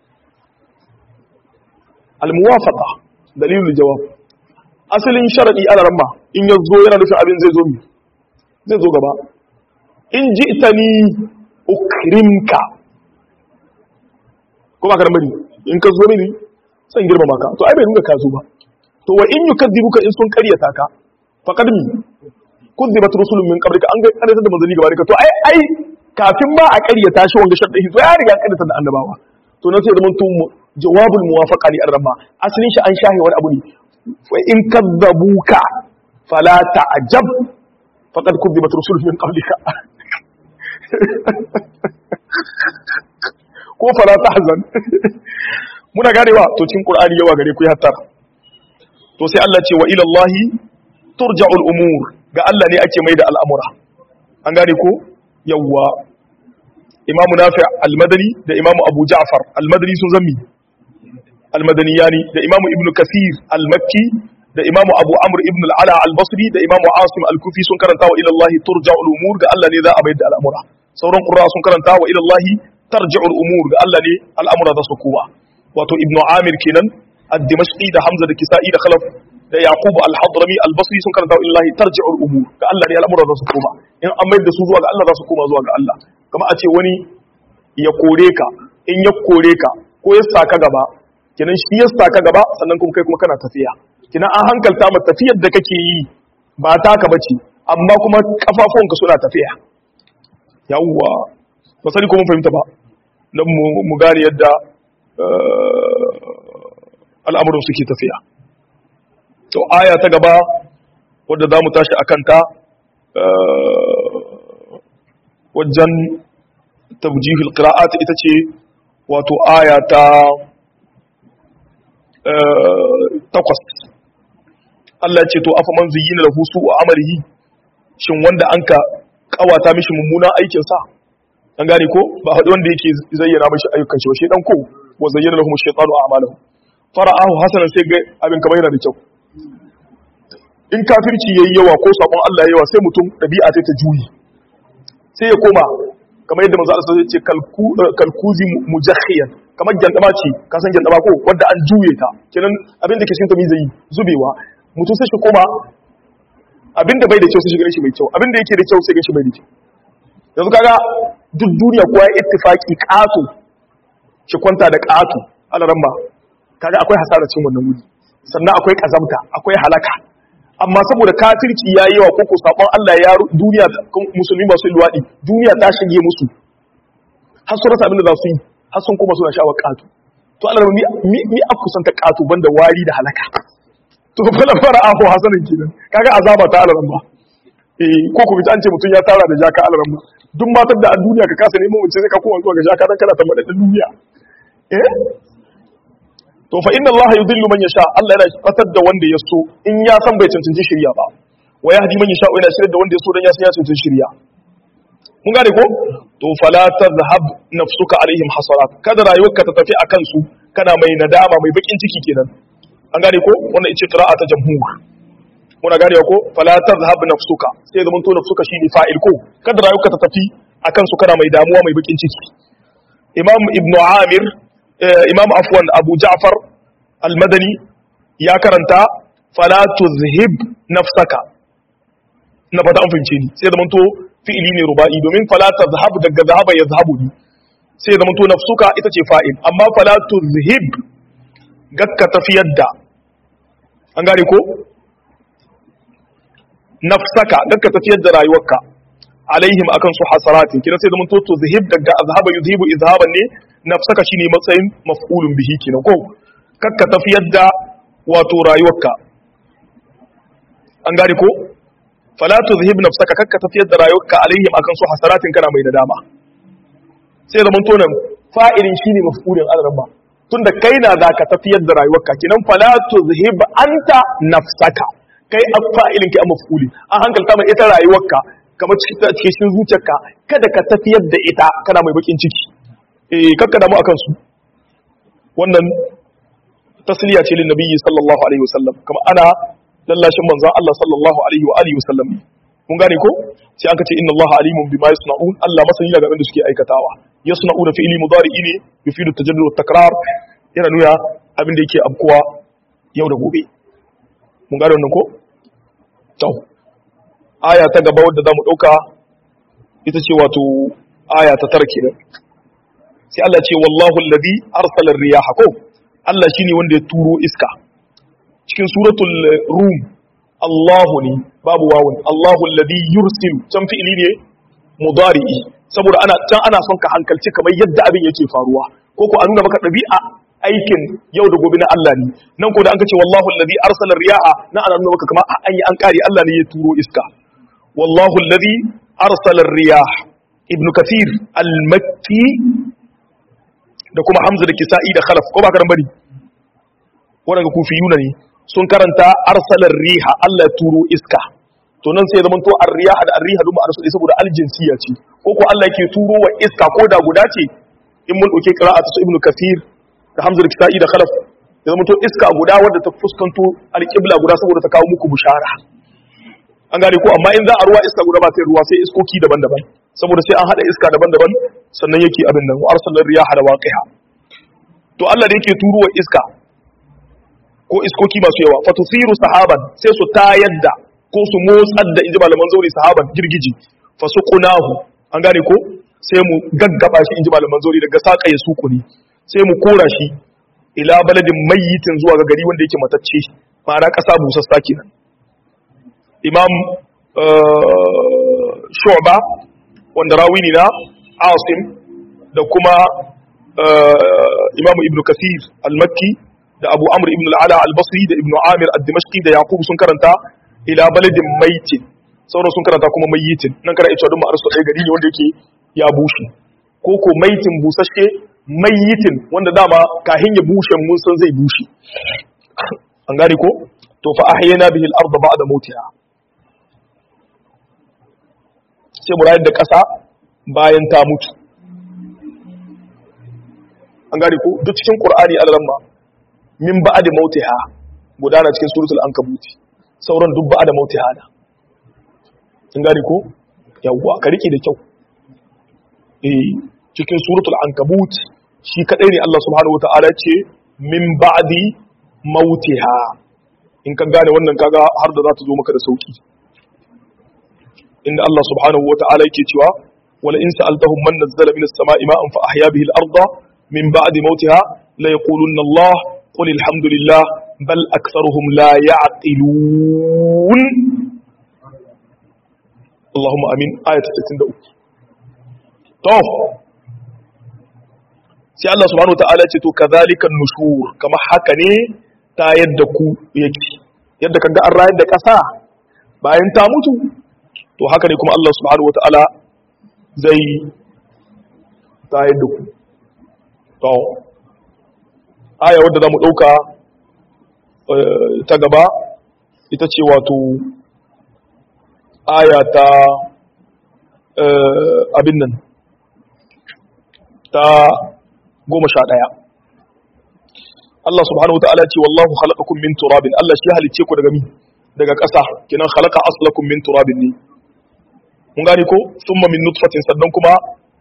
al-muwafaqa dalilul jawab asalin sharadi ala ramma in yazo yana nufin abin zai zo mi zai zo gaba in ji'tani ukrimka ko ba karan bane in ka zo mini san girmama ka to ai bai nuna ka zo ba to wa in yukadzibuka in sun karyata ka faqad mi kudzibat rusulun min qablika an ga karyata da manzali gaba ka to ai ai kafin ba a karyata shi wanga sharɗi to ya riga karyata da annabawa to na sai zaman to jawabul muwafaqa li arrama asalin shi an shahi wani abu ne fa in kadzabuka fala ta'jab faqad kudzibat rusulun min qablika ko fala tahzan muna ganewa to cikin qur'ani yawa gare ku ya hattara to sai Allah ce wa ila Allah turja'ul umur ga Allah ne ake mai da al'amura an gane ko yawa imamu nafi al-madani da imamu abu ja'far al-madani sun zammi al-madaniyani da imamu ibnu kasir al-makki da imamu abu amr ibn al-ala al-basri da imamu asim al-kufi sun karanta wa ila Allah turja'ul umur ga Allah ne za a mai da al'amura sauran qurra sun karanta wa ila Allah tarji'ul umur ga Allah ne al'amura za su kowa wato ibnu amir kenan ad-dimashqi da hamza da kisa'i da khalaf da yaqub al-hadrami al-basri sun karanta illahi tarji'ul umur ga Allah ne al'amura za su koma in an mai da su zuwa ga Allah za su koma zuwa ga Allah kama a ce wani ya kore ka in ya kore ka ko ya saka gaba kenan shi ya saka gaba sannan kuma kai kuma kana tafiya kenan an hankalta ma tafiyar da kake yi ba taka bace amma kuma kafafunka suna tafiya yawwa ba sani ko mun fahimta ba dan mu gane yadda al'amuran suke tafiya to aya ta gaba wadda za mu tashi a kanta wajen tabjihul qira'at ita ce wato aya ta takwas Allah ce to afa man zuyyina lahu su'u amalihi shin wanda anka kawata mishi mummunan aikin sa an gane ko ba haɗu wanda yake zayyana mishi ayyukan shi ba shedan ko wa zayyana lahum shaytanu a'malahum fara'ahu hasanan sai ga abin kamar yana da kyau in kafirci yayi yawa ko sabon Allah yayi yawa sai mutum dabi'a ta juyi sai ya koma kamar yadda manzo Allah ya ce kalkuzi mujakhiyan kamar gyandama ce ka san gyandama ko wanda an juye ta kenan abin da ke cikin ta zai zubewa mutum sai shi koma abin da bai da kyau sai shi gane shi mai kyau abin da yake da kyau sai gane shi bai da kyau yanzu kaga duk duniya kowa ya ittifaki ƙato shi kwanta da ƙato alaramma kaga akwai hasaracin wannan wuri sannan akwai kazamta akwai halaka amma saboda kafirci yayi yawa koko sabon Allah ya duniya musulmi masu luwadi duniya ta shige musu har sun rasa abin da za su yi har sun kuma suna sha'awar ƙato to Allah mi mi mi a kusanta ƙato banda wari da halaka to fala fara aho hasanin kenan kaga azaba ta Allah ba eh ko ku an ce mutum ya tara da jaka Allah ba duk matar da a duniya ka kasa neman mace sai ka koma zuwa ga jaka dan kana tambada duniya eh to fa inna Allah yudillu man yasha Allah yana fatar da wanda ya so in ya san bai cancanci shirya ba wa yahdi man yasha yana shirya da wanda ya so dan ya san ya cancanci shirya mun gane ko to fala tadhhab nafsuka alaihim hasarat kada rayuwarka ta tafi akan su kana mai nadama mai bakin ciki kenan an gane ko wannan ita qira'a ta jamhur muna gane ko fala tadhhab nafsuka sai zaman to nafsuka shine fa'il ko kada rayuwarka ta tafi akan su kana mai damuwa mai bakin ciki imam ibnu amir imam afwan abu ja'far al-madani ya karanta fala tuzhib nafsaka na fata an fahimce ni sai zaman to fi'ili ne ruba'i domin fala tazhab daga zahaba yazhabu ni sai zaman to nafsuka ita ce fa'il amma fala tuzhib gakka tafiyar da an gane ko nafsaka gakka tafiyar da rayuwarka alaihim akan su hasaratin kina sai zaman to tuzhib daga azhaba yuzhibu izhaban ne nafsaka shine matsayin maf'ulun bihi kenan ko kakka tafiyar da wato rayuwarka an gane ko fala tuzhib nafsaka kakka tafiyar da rayuwarka alaihim akan su hasaratin kana mai nadama sai zaman to nan fa'ilin shine maf'ulin al-rabba tunda kai na zaka tafiyar da rayuwarka kinan fala tuzhib anta nafsaka kai a fa'ilin kai a maf'uli an hankalta mai ita rayuwarka kamar cikin zuciyarka kada ka tafiyar da ita kana mai bakin ciki eh kakka damu akan su wannan tasliya ce lin nabiyyi sallallahu alaihi wasallam kama ana lallashin manzon Allah sallallahu alaihi wa alihi wasallam mun gane ko sai aka ce inna Allah alimun bima yasnaun Allah masani daga abin da suke aikatawa yasnauna fi'li mudari'i ne yufidu tajaddud wa takrar yana nuna abin da yake abkuwa yau da gobe mun gane wannan ko to aya ta gaba wadda zamu dauka ita ce wato aya ta tara kenan sai Allah ce wallahu alladhi arsala ar-riyaha ko Allah shine wanda ya turo iska cikin suratul rum Allahu ne babu wawun Allahu alladhi yursilu can fi'ili ne mudari'i saboda ana can ana son ka hankalci kamar yadda abin yake faruwa ko ko a nuna maka dabi'a aikin yau da gobe na Allah ne nan ko da an ka ce wallahu alladhi arsala ar-riyaha nan ana nuna maka kamar an yi an kare Allah ne ya turo iska wallahu alladhi arsala ar-riyah ibn kathir al-makki da kuma hamza da kisa'i da khalaf ko ba ka bari wadanda kufiyuna ne sun karanta arsalar riha Allah ya turo iska to nan sai zaman to ar-riha da ar-riha duma arsu saboda aljinsiya ce ko ko Allah yake turo wa iska ko da guda ce in mun dauke qira'atu su ibnu kathir da hamza da kisa'i da khalaf ya zaman to iska guda wadda ta fuskanto al-qibla guda saboda ta kawo muku bushara an gane ko amma in za a ruwa iska guda ba sai ruwa sai iskoki daban-daban saboda sai an hada iska daban-daban sannan yake abin nan wa arsalar riyaha da waqiha to Allah da yake turuwa iska ko iskoki masu yawa fatusiru sahaban sai su tayar da ko su motsar da inji malaman zauri sahaban girgiji fasuqunahu an gane ko sai mu gaggaba shi inji malaman zauri daga saka ya suku ne sai mu kora shi ila baladin mayyitin zuwa ga gari wanda yake matacce ma'ana kasa busassa kenan imam shu'ba wanda rawi ne na asim da kuma imam ibn kasir al-makki da abu amr ibn al-ala al-basri da ibn amir al-dimashqi da yaqub sun karanta ila baladin maitin sauran sun karanta kuma mayyitin nan kana ita duk ma'arsu ɗaya gari ne wanda yake ya bushe ko ko maitin busashe mayyitin wanda dama kahin ya bushe mun san zai bushe an gane ko to fa ahyana bihi al-ard ba'da mautiha sai mu rayar da ƙasa bayan ta mutu an gane ko duk cikin qur'ani al-ramma min ba'da mautiha gudana cikin suratul ankabut sauran duk ba'da mautiha da an gane ko yawwa ka rike da kyau eh cikin suratul ankabut shi kadai ne Allah subhanahu wataala ce min ba'di mautiha in ka gane wannan kaga har da za ta zo maka da sauki inda Allah subhanahu wataala yake cewa wala in sa'altahum man nazzala minas sama'i ma'an fa ahya bihi al-ardha min ba'di mawtiha la yaqulunna Allah qul alhamdulillah bal aktharuhum la ya'qilun Allahumma amin ayat 63 to sai Allah subhanahu wataala ce to kadhalikan nushur kamar haka ne ta yadda ku yake yadda kaga an rayar da ƙasa bayan ta mutu to haka ne kuma Allah subhanahu wataala zai ta yadda ku to aya wadda zamu dauka ta gaba ita ce wato aya ta abin nan ta goma sha ɗaya Allah subhanahu wa ta'ala ce wallahu khalaqakum min turabin Allah shi halicce ku daga mi daga ƙasa kinan khalaqa aslakum min turabin ne mun gane ko thumma min nutfatin sannan kuma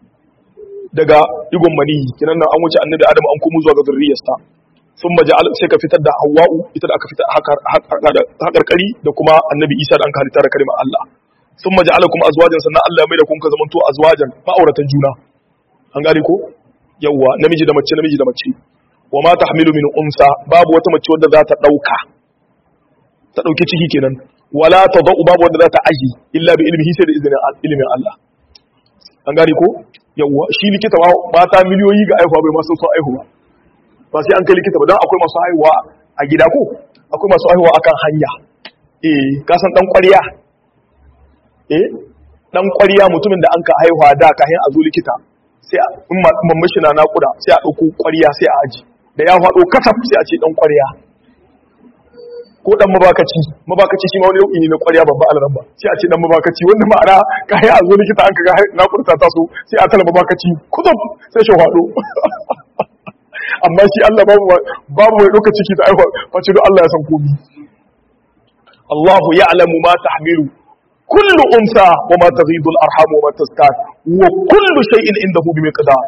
daga digon maniyi kinan nan an wuce annabi Adam an komo zuwa ga zurriyarsa thumma ja'al sai ka fitar da Hawwa'u ita da aka fitar haƙarƙari da kuma annabi Isa da an ka halitta da kalimar Allah thumma ja'alakum azwajan sannan Allah ya mai da kun ka zamanto azwajan ma'auratan juna an gane ko yawwa namiji da mace namiji da mace wa ma tahmilu min unsa babu wata mace wadda za ta dauka ta dauki ciki kenan wala tadau babu wadda za ta aji illa bi ilmihi sai da izinin ilimin Allah an gane ko yawwa shi likita ma mata miliyoyi ga aihuwa bai masu son aihuwa ba sai an kai likita ba dan akwai masu haihuwa a gida ko akwai masu haihuwa akan hanya eh ka san dan ƙwarya eh dan ƙwarya mutumin da an ka haihuwa da kayan a zo likita sai in mamashi na nakuda sai a ɗauko ƙwariya sai a aji da ya faɗo kasaf sai a ce ɗan ƙwariya ko ɗan mabakaci mabakaci shi ma wani yau'i ne na ƙwariya babba alaran ba sai a ce ɗan mabakaci wanda ma'ana ka yi a zo likita an kaga nakuda ta taso sai a tala mabakaci kuzuf sai shi faɗo amma shi Allah babu babu mai ɗauka ciki ta aiwa face don Allah ya san komi Allahu ya'lamu ma tahmilu كل أنثى وما تغيض الأرحام وما تزداد وكل شيء عنده بمقدار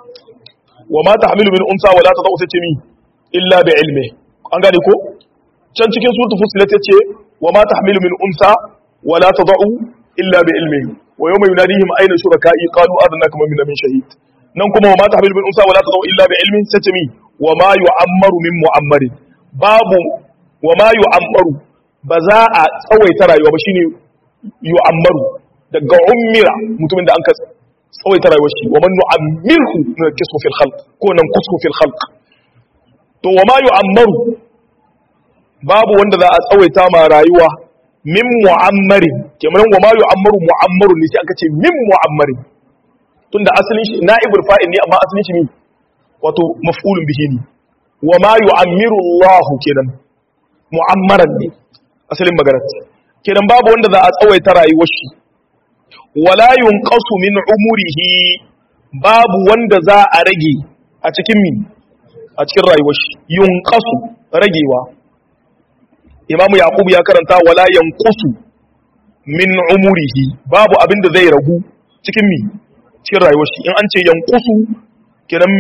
وما تحمل من أنثى ولا تضع تتمي إلا بعلمه an gane ko can cikin suratul fusilat yace wa ma tahmilu min unsa wa la tad'u illa bi ilmihi wa yawma yunadihim ayna shuraka'i qalu adnaka min min shahid nan kuma wa ma tahmilu min unsa wa la tad'u illa bi ilmihi sace mi wa ma yu'ammaru min mu'ammarin babu wa ma yu'ammaru ba za a tsawaita rayuwa ba shine yu'ammaru daga ummira mutumin da an ka tsawaita rayuwar shi wa man nu'ammirhu min kisfu fil khalq ko nan kusfu fil khalq to wa ma yu'ammaru babu wanda za a tsawaita ma rayuwa min mu'ammarin kamar wa ma yu'ammaru mu'ammaru ne sai aka ce min mu'ammarin tunda asalin shi na'ibul fa'il ne amma asalin shi ne wato maf'ulun bihi ne wa ma yu'ammiru Allah kenan mu'ammaran ne asalin maganar kenan babu wanda za a tsawaita rayuwar shi wala yunqasu min umurihi babu wanda za a rage a cikin min a cikin rayuwar shi yunqasu ragewa imamu yaqub ya karanta wala yanqusu min umurihi babu abin da zai ragu cikin mi cikin rayuwar shi in an ce yanqusu kenan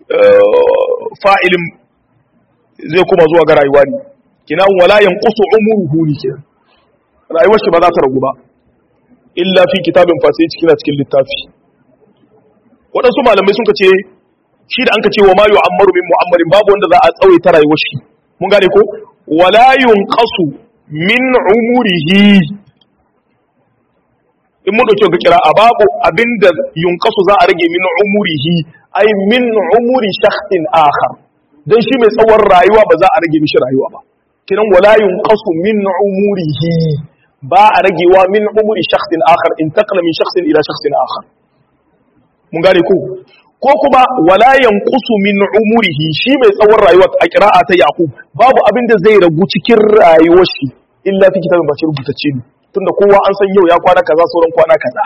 fa'ilin zai kuma zuwa ga rayuwa ne kenan wala yanqusu umuruhu ne kenan rayuwar shi ba za ta ragu ba illa fi kitabin fasai cikin cikin littafi waɗansu malamai sun ce shi da an ka ce wa ma yu'ammaru min mu'ammarin babu wanda za a tsawaita rayuwar shi mun gane ko wala yunqasu min umurihi in mun dauke ga kira a babu abinda yunqasu za a rage min umurihi ai min umuri shakhsin akhar dan shi mai tsawon rayuwa ba za a rage mishi rayuwa ba kinan wala yunqasu min umurihi ba a ragewa min umuri shakhsin akhar in taqla min shakhsin ila shakhsin akhar mun gane ko ko kuma wala yanqusu min umurihi shi mai tsawon rayuwa a qira'a ta yaqub babu abin da zai ragu cikin rayuwar shi illa fi kitabin ba shi rubutacce ne tunda kowa an san yau ya kwana kaza sauran kwana kaza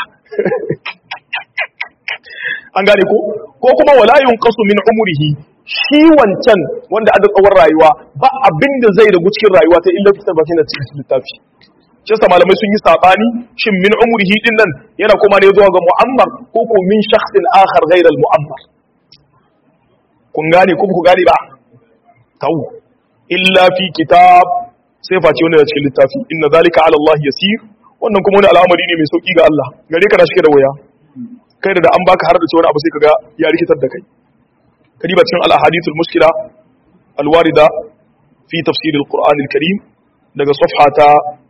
an gane ko ko kuma wala yunqasu min umurihi shi wancan wanda aka tsawon rayuwa ba abin da zai ragu cikin rayuwa ta illa fi kitabin ba cikin littafi shi sa malamai sun yi sabani shin min umrihi din nan yana kuma ne zuwa ga mu'ammar ko ko min shakhsin akhar ghayr al mu'ammar kun gane ko ku gane ba taw illa fi kitab sai face wanda da cikin littafi inna zalika ala Allah yasir wannan kuma wani al'amari ne mai sauki ga Allah gare ka da shi da waya kai da an baka har da cewa abu sai kaga ya rikitar da kai kadiba cikin al-ahadithul mushkila al-warida fi tafsir al-Qur'an al-Karim daga safha ta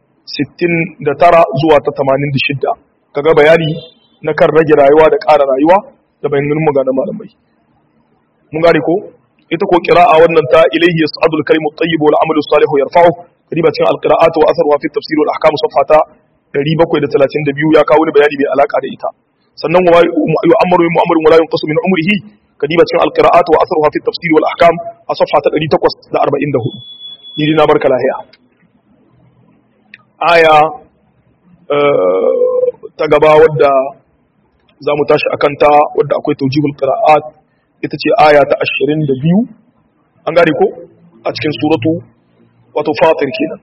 69 zuwa ta 86 kaga bayani na kan rage rayuwa da ƙara rayuwa da bayanin magana malamai mun gane ko ita ko qira'a wannan ta ilayhi yas'adu al-kalimu at-tayyib wal 'amalu as-salihu yarfa'u kadiba cikin al-qira'atu wa atharuha fi tafsir wal ahkam safha ta 732 ya kawo ni bayani mai alaka da ita sannan wa yu'ammaru min mu'amarin wala yunqasu min umrihi kadiba cikin al-qira'atu wa atharuha fi tafsir wal ahkam a safha ta 844 ni dina barka lahiya aya ta gaba wadda za mu tashi a kanta wadda akwai taujihul qira'at ita ce aya ta 22 an gane ko a cikin suratu wato fatir kenan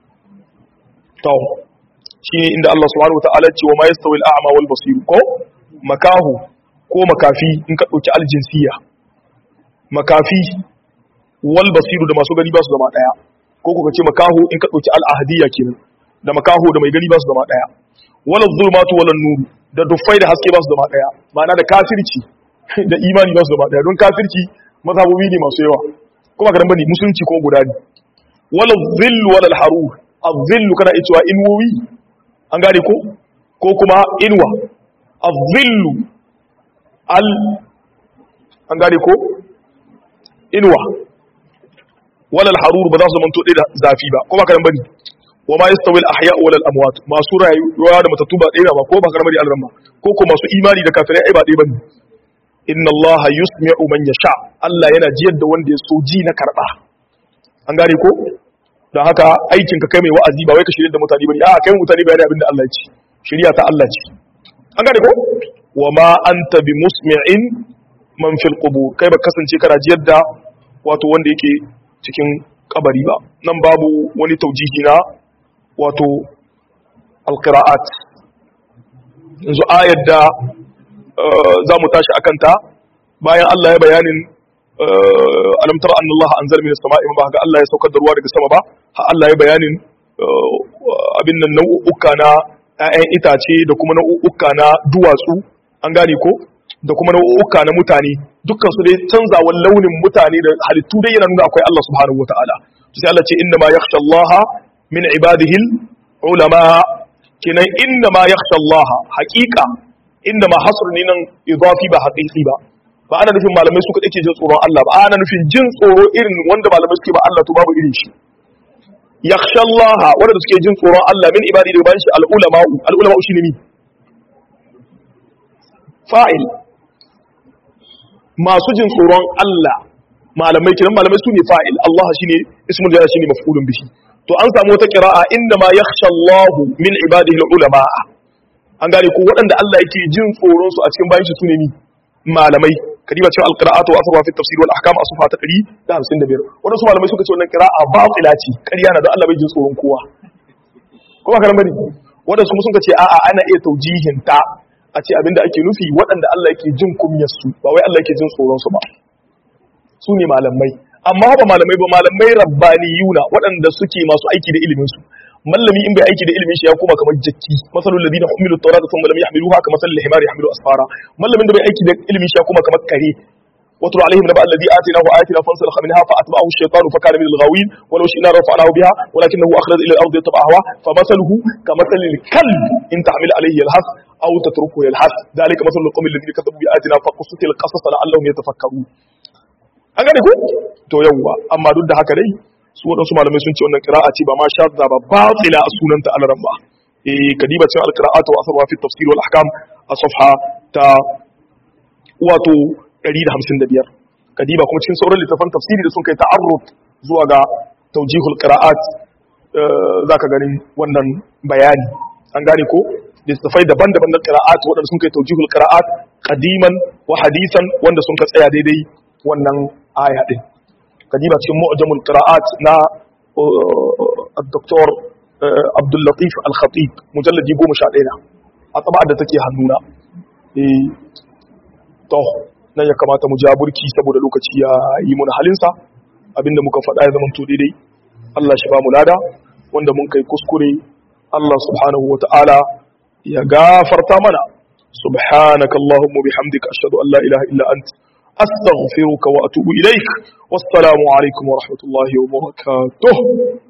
to shine inda Allah subhanahu wataala ce wa ma yastawi al-a'ma wal basir ko makahu ko makafi in ka dauki aljinsiya makafi wal basir da masu gani ba su zama daya ko kuka ce makahu in ka dauki al-ahdiyya kenan da makaho da mai gani ba su zama daya wala zulmatu wala nuru da dufai da haske ba su zama daya ma'ana da kafirci da imani ba su zama daya don kafirci mazhabobi ne masu yawa kuma karan bane musulunci ko guda ne wala zillu wala harur az-zillu kana iya cewa inwowi an gane ko ko kuma inwa az-zillu al an gane ko inwa wala harur ba za su manto da zafi ba kuma karan bane wa ma yastawi al-ahya wal amwat masu rayuwa da matattu ba ɗaya ba ko ba karamar alramma ko ko masu imani da kafirai ai ba ɗaya bane inna Allah yusmi'u man yasha Allah yana jiyar da wanda ya so ji na karba an gane ko dan haka aikin ka kai mai wa'azi ba wai ka shirye da mutane bane a kai mutane bayani abin da Allah ya ce shari'a ta Allah ce an gane ko wa ma anta bi musmi'in man fil qubur kai ba kasance kana jiyar da wato wanda yake cikin kabari ba nan babu wani taujihi na wato alƙira'at yanzu ayar da za mu tashi akanta bayan Allah ya bayanin alamtar an Allah an zarmi da sama'i ba ga Allah ya saukar da ruwa daga sama ba ha Allah ya bayanin abin nan nau'uka na ‘ya'yan itace da kuma nau'uka na duwatsu an gane ko da kuma nau'uka na mutane dukkan su dai canzawan launin mutane da halittu dai yana nuna akwai Allah subhanahu wa ta'ala sai Allah ce inna ma yakhsha Allah min ibadihi ulama kenan inna ma yakhsha Allah haqiqa inda ma hasr ne nan idafi ba haqiqi ba ba ana nufin malamai su kadai ke jin tsoron Allah ba ana nufin jin tsoro irin wanda malamai suke ba Allah to babu irin shi yakhsha Allah wanda suke jin tsoron Allah min ibadi da bayan shi al ulama al ulama shine ni fa'il masu jin tsoron Allah malamai kenan malamai su ne fa'il Allah shine ismul jalal shine maf'ulun bihi to an samu wata qira'a inda ma yakhsha Allahu min ibadihi ulama an gane ko waɗanda Allah yake jin tsoron su a cikin bayan shi sune ni malamai kadiba cewa alqira'atu wa asaba fi tafsir wal ahkam asfa ta 155 wannan su malamai suka ce wannan qira'a batila ce ƙarya na don Allah bai jin tsoron kowa kuma karan bane wanda su sun ce a'a ana iya taujihin ta a ce abinda ake nufi waɗanda Allah yake jin kumyar su ba wai Allah yake jin tsoron su ba su ne malamai amma ba malamai ba malamai rabbaniyuna waɗanda suke masu aiki da ilimin su mallami in bai aiki da ilimin shi ya koma kamar jakki masalul ladina humilu tawrata thumma lam yahmiluha kama salil himar yahmilu asfara mallamin da bai aiki da ilimin shi ya koma kamar kare واتل عليهم نبأ الذي آتيناه آياتنا فانسلخ منها فأتبعه الشيطان فكان من الغاوين ولو شئنا رفعناه بها ولكنه أخلد إلى الأرض يتبع هواه فمثله كمثل الكلب إن تحمل عليه يلهث أو تتركه يلهث ذلك مثل القوم الذين كذبوا بآياتنا فقصت القصص لعلهم يتفكرون an gane ku to yawwa amma duk da haka dai su waɗansu malamai sun ce wannan qira'a ce ba ma shadda ba batila a sunanta alaran ba eh kadiba cin alqira'atu wa asarwa fi tafsir wal ahkam a safha ta wato 155 kadiba kuma cikin sauran littafan tafsiri da sun kai ta'arruf zuwa ga tawjihul qira'at zaka ganin wannan bayani an gane ko littafai daban-daban na qira'at waɗanda sun kai tawjihul qira'at qadiman wa hadisan wanda sun ka tsaya daidai wannan aya din kadiba cikin mu'jamul qira'at na الدكتور عبد اللطيف الخطيب مجلد 11 na a tsaba da take hannuna eh to nan ya kamata mu jaburki saboda lokaci ya yi mun halinsa abinda muka faɗa ya zama to daidai Allah shi ba mu lada wanda mun kai kuskure Allah subhanahu wata'ala ya gafarta mana subhanaka allahumma bihamdika ashhadu an la ilaha illa ant astaghfiruka wa atubu ilaik wassalamu alaikum wa rahmatullahi wa barakatuh